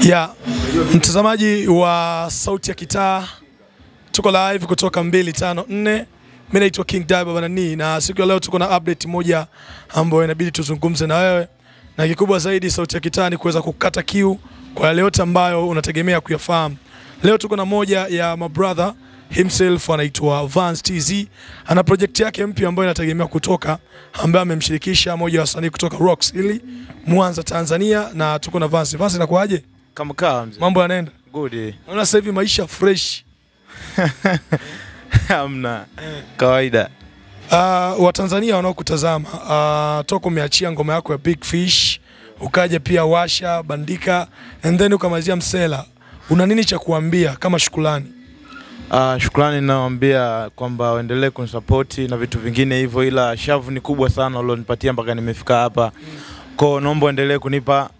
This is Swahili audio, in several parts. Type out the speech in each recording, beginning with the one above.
Ya mtazamaji wa Sauti ya Kitaa, tuko live kutoka 254. Mimi naitwa King Daiba Banani, na siku ya leo tuko na update moja ambayo inabidi tuzungumze na wewe, na kikubwa zaidi Sauti ya Kitaa ni kuweza kukata kiu kwa yale yote ambayo unategemea kuyafahamu. Leo tuko na moja ya mabrother himself anaitwa Vance TZ, ana project yake mpya ambayo inategemea kutoka, ambaye amemshirikisha moja wa wasanii kutoka Rocks Hill Mwanza, Tanzania, na tuko na Vance. Vance, inakuaje? Kama kaa mzee. Mambo yanaenda? Good. eh. Naona sasa hivi maisha fresh. Hamna. Kawaida. Uh, Watanzania wanaokutazama uh, toka umeachia ngoma yako ya Big Fish ukaja pia Washa Bandika and then ukamalizia Msela, una nini cha kuambia kama shukrani? Uh, shukrani nawaambia kwamba waendelee kunisapoti na vitu vingine hivyo, ila shavu ni kubwa sana ulionipatia mpaka nimefika hapa. Kwa naomba uendelee kunipa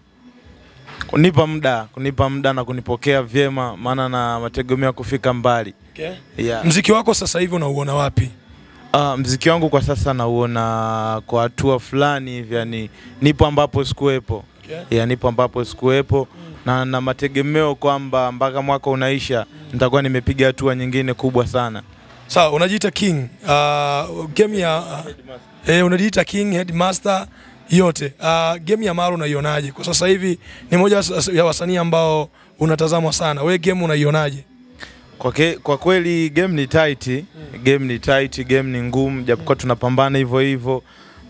kunipa muda, kunipa muda na kunipokea vyema, maana na mategemea kufika mbali. Okay. Yeah. Mziki wako sasa hivi unauona wapi? Uh, mziki wangu kwa sasa nauona kwa hatua fulani hivi, yani nipo ambapo sikuwepo. Okay. ya nipo ambapo sikuwepo na na mategemeo kwamba mpaka mwaka unaisha nitakuwa nimepiga hatua nyingine kubwa sana. Sawa, unajiita King. Uh, game ya uh, eh, unajiita King Headmaster yote. Uh, game ya Maro unaionaje? Kwa sasa hivi ni moja wa- ya wasanii ambao unatazamwa sana. We game unaionaje? Kwa, ke, kwa kweli game ni tight, game ni tight, game ni ngumu, japokuwa tunapambana hivyo hivyo,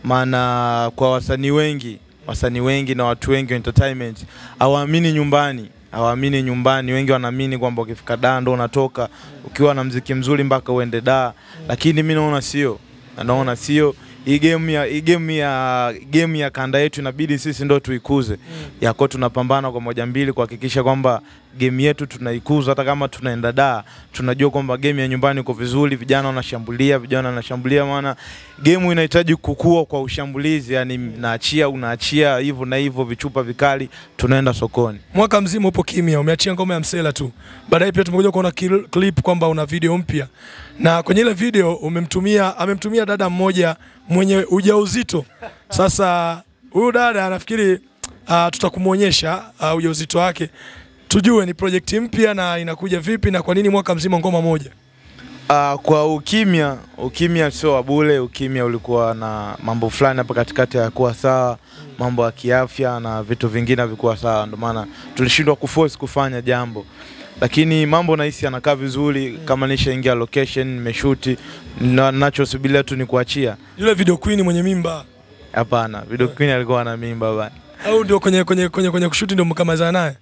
maana kwa wasanii wengi wasanii wengi na watu wengi wa entertainment hawaamini nyumbani hawaamini nyumbani. Wengi wanaamini kwamba ukifika daa ndo unatoka ukiwa na mziki mzuri mpaka uende daa, lakini mi naona sio, naona sio hii game ya hii game ya game ya kanda yetu inabidi sisi ndo tuikuze yako, tunapambana kwa moja mbili kuhakikisha kwamba game yetu tunaikuza, hata kama tunaenda daa, tunajua kwamba game ya nyumbani iko vizuri, vijana wanashambulia, vijana wanashambulia, maana game inahitaji kukua kwa ushambulizi, yani naachia unaachia hivyo na hivyo, vichupa vikali, tunaenda sokoni. Mwaka mzima upo kimya, umeachia ngoma ya Msela tu. Baadaye pia tumekuja kuona kil- clip kwamba una video mpya, na kwenye ile video umemtumia, amemtumia dada mmoja mwenye ujauzito. Sasa huyu dada nafikiri uh, tutakumwonyesha uh, ujauzito wake, tujue ni project mpya na inakuja vipi na kwa nini mwaka mzima ngoma moja. Uh, kwa ukimya, ukimya sio wa bure. Ukimya ulikuwa na mambo fulani hapa katikati hayakuwa sawa, mambo ya kiafya na vitu vingine havikuwa sawa, ndio maana tulishindwa kuforce kufanya jambo, lakini mambo nahisi yanakaa vizuri. Kama nishaingia location, nimeshuti, na nachosubiria tu ni kuachia. Yule video queen mwenye mimba Hapana, video queen alikuwa na mimba bana. au ndio kwenye kwenye kwenye, kwenye kushuti ndio mkamazana naye?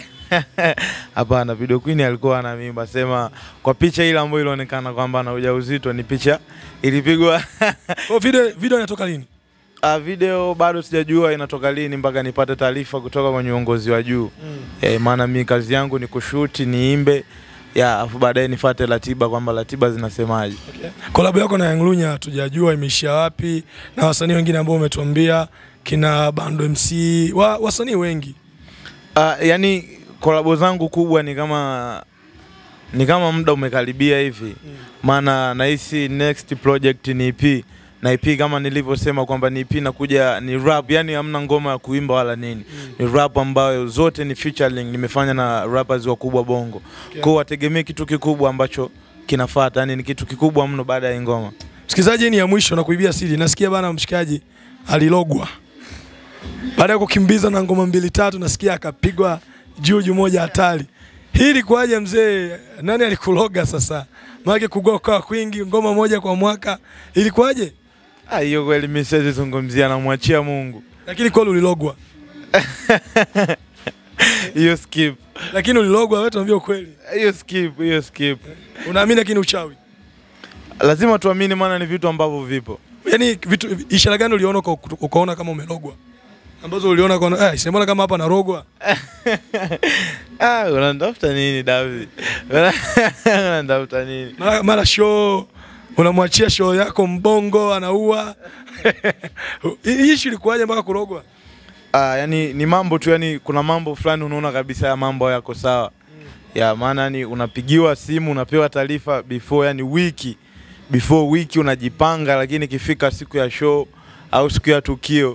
Hapana, video queen alikuwa na mimba. Sema kwa picha ile ambayo ilionekana kwamba ana ujauzito ni picha ilipigwa Kwa video video inatoka lini? Uh, video bado sijajua inatoka lini mpaka nipate taarifa kutoka kwenye uongozi wa juu eh, maana mi kazi yangu ni kushuti niimbe ya afu baadaye nifate ratiba kwamba ratiba zinasemaje. Kolabo yako na Young Lunya hatujajua imeishia wapi, na wasanii wengine ambao umetuambia kina Bando MC wa, wasanii wengi Uh, yani kolabo zangu kubwa ni kama ni kama muda umekaribia hivi, maana nahisi next project ni EP na EP kama nilivyosema kwamba ni EP nakuja ni rap, yani hamna ngoma ya kuimba wala nini, ni rap ambayo zote ni featuring nimefanya na rappers wakubwa Bongo. Okay. Kwa hiyo wategemee kitu kikubwa ambacho kinafuata, yani ni kitu kikubwa mno baada ya hii ngoma. Msikilizaji, hii ni ya mwisho na kuibia siri. Nasikia bana mshikaji alilogwa baada ya kukimbiza na ngoma mbili tatu, nasikia akapigwa juju moja hatari. Hii ilikuwaje mzee? Nani alikuloga sasa? Maana kugoka kwingi ngoma moja kwa mwaka ilikuwaje? Ah, hiyo kweli mimi siwezi zungumzia, namwachia Mungu. Lakini kweli ulilogwa, Hiyo skip, lakini ulilogwa, wewe tuambie ukweli. hiyo skip, hiyo skip. Unaamini lakini uchawi? Lazima tuamini, maana ni vitu ambavyo vipo. Yaani vitu ishara gani uliona uka- ukaona kama umelogwa? Ambazo uliona ukaona eh, simbona kama hapa narogwa. Ah, unanitafuta nini David? unanitafuta nini? Mara, mara show unamwachia show yako mbongo anaua. Hii issue ilikuwaje mpaka kurogwa? Ah, yani ni mambo tu, yani kuna mambo fulani unaona kabisa ya mambo yako sawa. Ya maana yani unapigiwa simu unapewa taarifa before yani wiki before wiki unajipanga, lakini ikifika siku ya show au siku ya tukio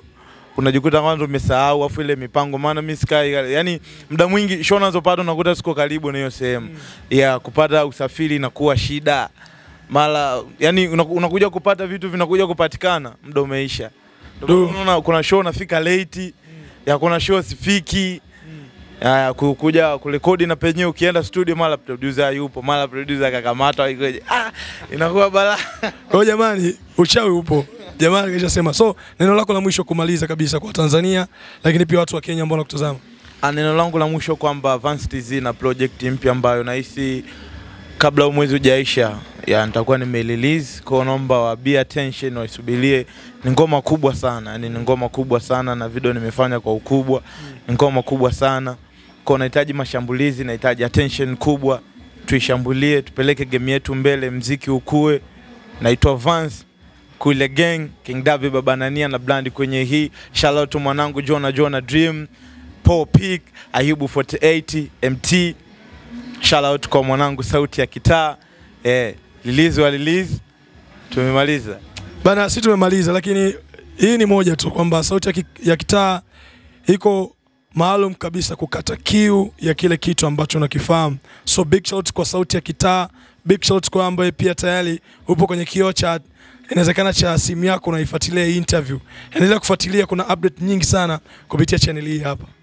unajikuta kwanza umesahau afu ile mipango, maana mimi sikai, yani muda mwingi show unazopata unakuta siko karibu na hiyo sehemu ya kupata usafiri inakuwa shida mara, yani unaku- unakuja kupata vitu vinakuja kupatikana, muda umeisha. Ndio Du. maana unaona kuna show nafika late, ya kuna show sifiki Haya, ku- kuja kurekodi na penyewe ukienda studio mara producer yupo, mara producer akakamatwa ikoje. Ah, inakuwa balaa. Kwa hiyo jamani, uchawi upo. Jamani kishasema. So, neno lako la mwisho kumaliza kabisa kwa Tanzania, lakini pia watu wa Kenya ambao wanakutazama. Ah, Neno langu la mwisho kwamba Vance TZ na project mpya ambayo nahisi kabla huu mwezi hujaisha ya nitakuwa nimerelease kwa naomba wa be attention waisubirie. Ni ngoma kubwa sana, yani ni ngoma kubwa sana na video nimefanya kwa ukubwa. Ni ngoma kubwa sana. Kwa nahitaji mashambulizi, nahitaji attention kubwa. Tuishambulie, tupeleke game yetu mbele, mziki ukue. Naitwa Vance Kule Gang, King Davi Baba Nania na Blandi kwenye hii. Shout out to mwanangu Jona Jona Dream. Paul Peak, Ayubu 48, MT. Shout out kwa mwanangu sauti ya kitaa. Eh, release wa release. Tumemaliza. Bana, sisi tumemaliza, lakini hii ni moja tu kwamba sauti ya, ki, ya kitaa iko maalum kabisa kukata kiu ya kile kitu ambacho unakifahamu. So big shout kwa sauti ya kitaa, big shout kwa ambaye pia tayari upo kwenye kioo cha inawezekana cha simu yako unaifuatilia hii interview. Endelea kufuatilia, kuna update nyingi sana kupitia channel hii hapa.